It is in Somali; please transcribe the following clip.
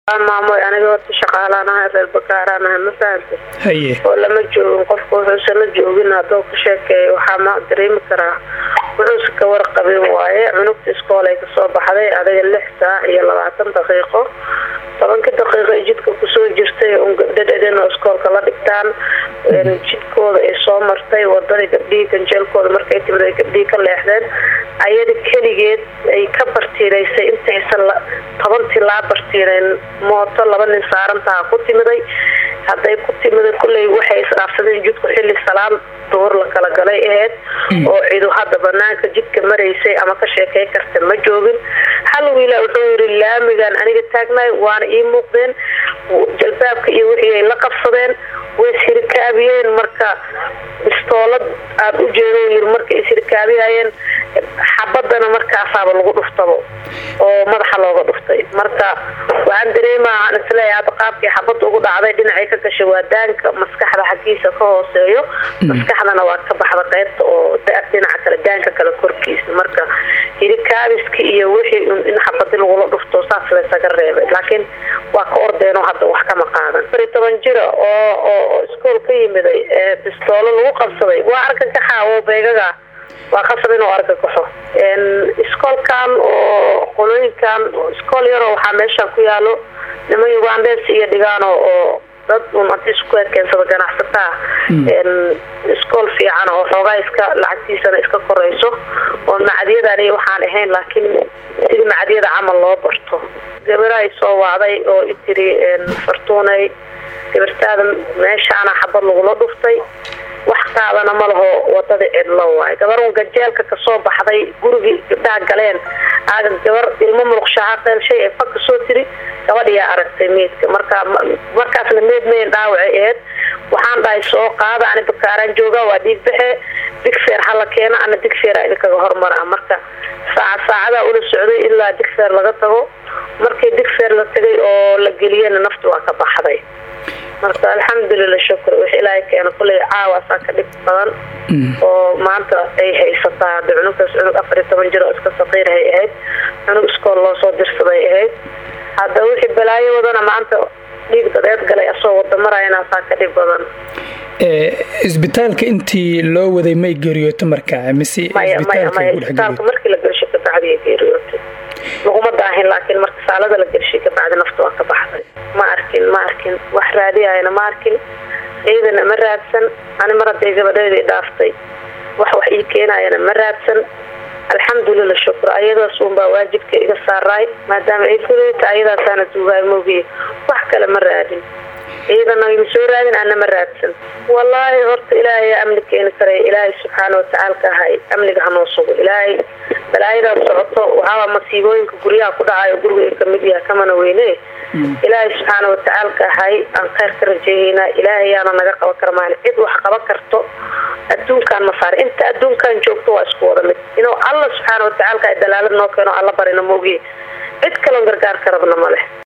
maamoy aniga horta shaqaalaanahay reer bakaaraanahay ma fahantay haye oo lama joogin qofka wuxuusan la joogin hadduu ka sheekeeyo waxaa ma dareemi karaa wuxuusa ka warqabin waaye cunugta iskoolay kasoo baxday adiga lix saac iyo labaatan daqiiqo tobanka daqiiqo ay jidka kusoo jirtay un gabdho dhedhen oo iskoolka la dhigtaan jidkooda ay soo martay wadadii gabdhihii ganjeelkooda markay timid ay gabdhihii ka leexdeen ayada keligeed ay ka bartiiraysay intaysan tobantii laa bartiireen mooto laba nin saarantaha ku timiday hadday ku timiday kulley waxay isdhaafsadeen jidku xilli salaam duhur la kala galay aheyd oo cidu hadda banaanka jidka maraysay ama ka sheekey karta ma joogin hal wiila wuxuu yidhi laamigan aniga taagnaay waana ii muuqdeen jalbaabka iyo wixii ay la qabsadeen way ishirikaabiyeen marka bistoolad aad u jeedo yiri markay ishirikaabiyayeen xabadana markaasaaba lagu dhuftabo oo madaxa looga dhuftay marka waxaan dareemaa aan isleeyahay hadda qaabkii xabadda ugu dhacday dhinacay ka gashay waa daanka maskaxda xaggiisa ka hooseeyo maskaxdana waa ka baxda qaybta oo dhinaca kale daanka kale korkiisa marka hirikaabiski iyo wixii in xabadi lagula dhufto saas laysaga reebay laakiin waa ka ordeenoo hadda wax kama qaadan afar iyo toban jira oo oo iskool ka yimiday ee bistoolo lagu qabsaday waa argagaxa oo beegaga waa qasab inuu argagaxo iskoolkan oo qolooyinkan iskool yaroo waxaa meeshan ku yaalo niman ugandes iyo dhigaano oo dad un hadii isku keensada ganacsataa iskool fiican oo xoogaa iska lacagtiisana iska korayso oo macadyadan waxaan ahayn laakiin sidii macadyada camal loo barto gabarahay soo wacday oo itiri fartuunay gabartaada meeshaana xabad lagula dhuftay wax qaadana ma laho wadada cidlo waay gabarun ganjeelka kasoo baxday gurigii gabdhaha galeen aaga gabar ilmo muluqshaha qeelshay ee fag kasoo tiri gabadhiyaa aragtay meydka marka markaasna meyd mayn dhaawacay aheyd waxaan dhahay soo qaada ani bakaaraan jooga waa dhiig baxe digfeer hala keena ana digfeera idinkaga hormara marka saaca saacada ula socday ilaa digfeer laga tago markii digfeer la tagay oo la geliyena nafta waa ka baxday marka alxamdulila shukr wix ilaahay keena kulley caawaasaa ka dhib badan oo maanta ay haysataa hadda cunugtaas cunug afar iyo toban jir oo iska saqiirahay ahayd cunug iskool loo soo dirsaday ahayd hadda wixii balaayo wadana maanta dhiig dadeed galay asoo wada maraynasaa ka dhib badan isbitaalka intii loo waday may geeriyooto markaa mise isbitaalka markii la gelsho kabacdiya geeriyootay laguma daahin laakiin marka saalada la gelshay kabacdi nafta waa ka baxday ma arkin ma arkin wax raadiyayana ma arkin ciidana ma raadsan ani mar haday gabadheedii dhaaftay wax wax ii keenayana ma raadsan alxamdulila shukr ayadaas uunbaa waajibka iga saaraay maadaama ay kuleeta ayadaasaana duugaay moogiye wax kale ma raadin ciidana ma soo raadin ana ma raadsan wallaahi horta ilaahay amni keeni karay ilaahay subxaana watacaalka ahay amniga hanoo sugo ilaahay balaayadaa socoto waxaaba masiibooyinka guryaha ku dhacayo guriga kamid yaha kamana weyne ilaahay subxaana watacaalka ahay aan kheyr ka rajeehaynaa ilaahayaana naga qaban kara maali cid wax qaban karto adduunkaan ma saar inta adduunkan joogto waa isku wada mid inuu alla subxaana watacaalka dalaalad noo keeno alla barina moogiye cid kaloo gargaar ka rabna ma leh